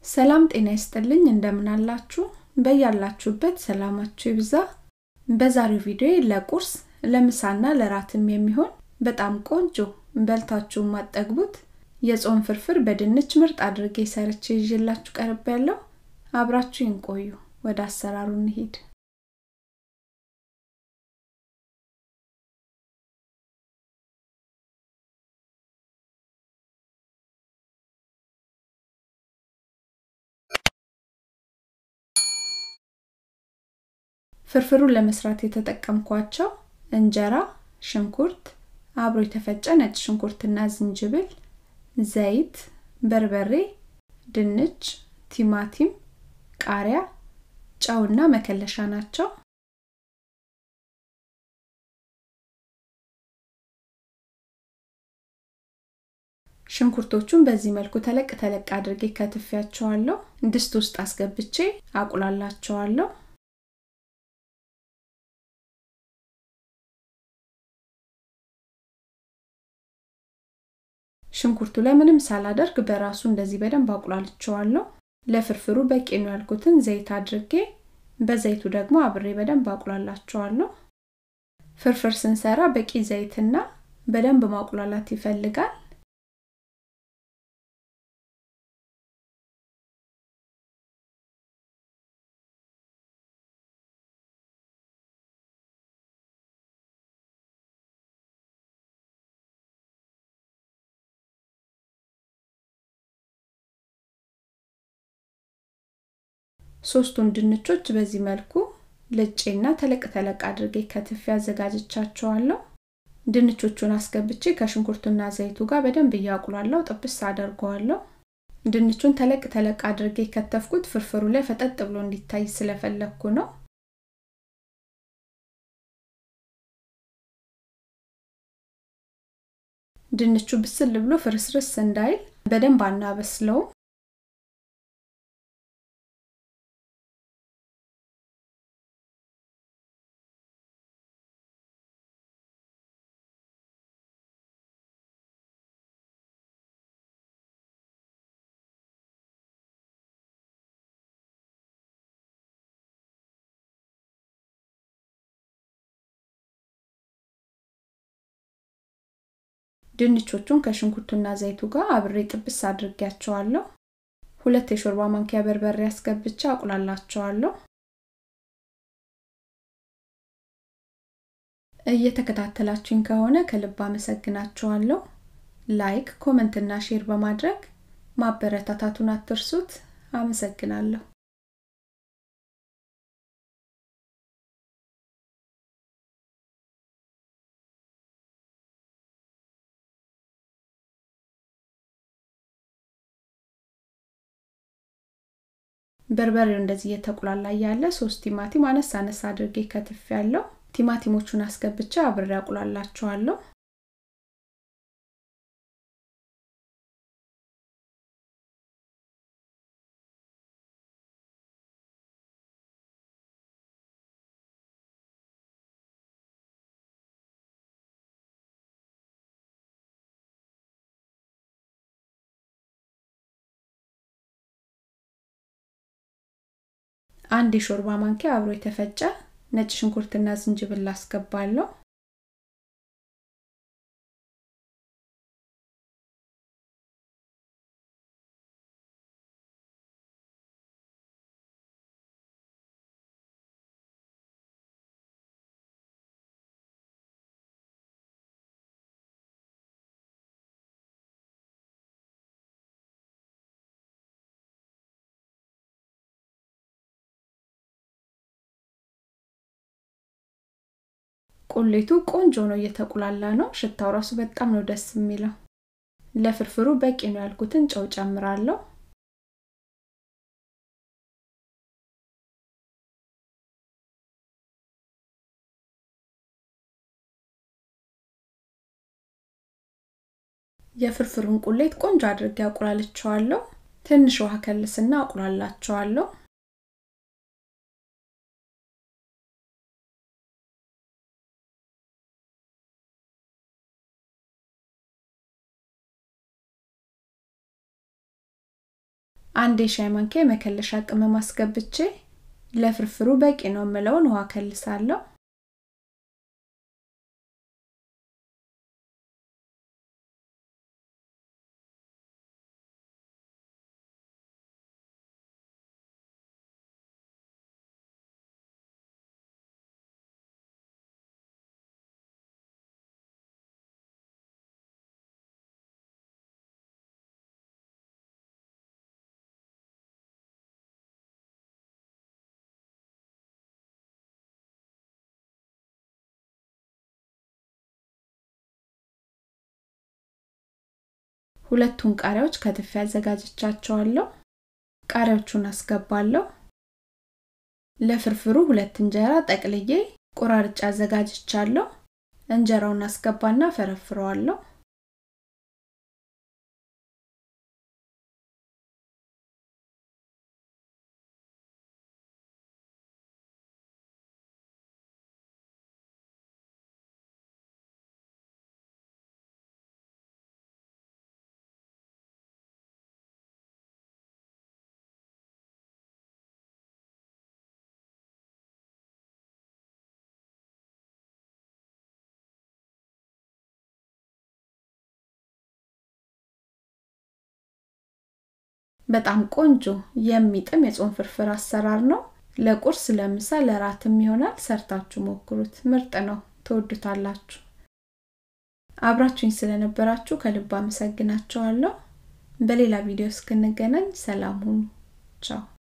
ሰላም ጤና ይስጥልኝ እንደምን አላችሁ በያላችሁበት ሰላማችሁ ይብዛ በዛሬው ቪዲዮ ለቁርስ ለምሳና ለራትም የሚሆን በጣም ቆንጆ በልታችሁ ማጠግቡት የጾም ፍርፍር በድንች ምርጥ አድርጌ ሰርቼ ይዤላችሁ ቀርብ ያለው አብራችሁ ይንቆዩ ወደ አሰራሩ እንሂድ ፍርፍሩን ለመስራት የተጠቀምኳቸው እንጀራ ሽንኩርት አብሮ የተፈጨ ነጭ ሽንኩርትና ዝንጅብል ዘይት በርበሬ ድንች ቲማቲም ቃሪያ ጨውና መከለሻ ናቸው ሽንኩርቶቹን በዚህ መልኩ ተለቅ ተለቅ አድርጌ ከትፊያቸዋለሁ ድስት ውስጥ አስገብቼ አቁላላቸዋለሁ ሽንኩርቱ ላይ ምንም ሳላደርግ በራሱ እንደዚህ በደንብ አቁላልቸዋለሁ ለፍርፍሩ በቂ ነው ያልኩትን ዘይት አድርጌ በዘይቱ ደግሞ አብሬ በደንብ አቁላላቸዋለሁ ፍርፍር ስንሰራ በቂ ዘይትና በደንብ ማቁላላት ይፈልጋል ሶስቱን ድንቾች በዚህ መልኩ ልጬና ተለቅ ተለቅ አድርጌ ከትፌ አዘጋጅቻቸዋለሁ ድንቾቹን አስገብቼ ከሽንኩርቱና ዘይቱ ጋር በደንብ እያቁላለው ጥብስ አደርገዋለሁ ድንቹን ተለቅ ተለቅ አድርጌ ከተፍኩት ፍርፍሩ ላይ ፈጠጥ ብሎ እንዲታይ ስለፈለግኩ ነው ድንቹ ብስል ብሎ ፍርስርስ እንዳይል በደንብ አናበስለውም ድንቾቹን ከሽንኩርቱና ዘይቱ ጋር አብሬ ጥብስ አድርጌያቸዋለሁ ሁለት የሾርባ ማንኪያ በርበሬ አስገብቼ አቁላላቸዋለሁ እየተከታተላችሁኝ ከሆነ ከልብ አመሰግናችኋለሁ ላይክ ኮመንትና ሼር በማድረግ ማበረታታቱን አትርሱት አመሰግናለሁ በርበሬው እንደዚህ እየተቁላላ ያለ ሶስት ቲማቲም አነስ አነስ አድርጌ ከትፍ ያለው ቲማቲሞቹን አስገብቼ አብሬ አቁላላቸዋለሁ አንድ የሾርባ ማንኪያ አብሮ የተፈጨ ነጭ ሽንኩርትና ዝንጅብል አስገባለሁ ቁሌቱ ቆንጆ ነው እየተቁላላ ነው ሽታው ራሱ በጣም ነው ደስ የሚለው ለፍርፍሩ በቂ ነው ያልኩትን ጨው ጨምራለሁ የፍርፍሩን ቁሌት ቆንጆ አድርጌ አቁላልቸዋለሁ ትንሽ ውሃ ከልስና አቁላላቸዋለሁ አንድ የሻይ ማንኪያ የመከለሻ ቅመም አስገብቼ ለፍርፍሩ በቂ ነው የምለውን ውሃ ከልሳለሁ። ሁለቱን ቃሪያዎች ከትፌ አዘጋጅቻቸዋለሁ። ቃሪያዎቹን አስገባለሁ። ለፍርፍሩ ሁለት እንጀራ ጠቅልዬ ቆራርጬ አዘጋጅቻለሁ። እንጀራውን አስገባና ፈረፍረዋለሁ። በጣም ቆንጆ የሚጥም የጾም ፍርፍር አሰራር ነው። ለቁርስ፣ ለምሳ፣ ለራትም ይሆናል። ሰርታችሁ ሞክሩት። ምርጥ ነው። ትወዱታላችሁ። አብራችሁኝ ስለነበራችሁ ከልብ አመሰግናችኋለሁ። በሌላ ቪዲዮ እስክንገናኝ ሰላም ሁኑ። ቻው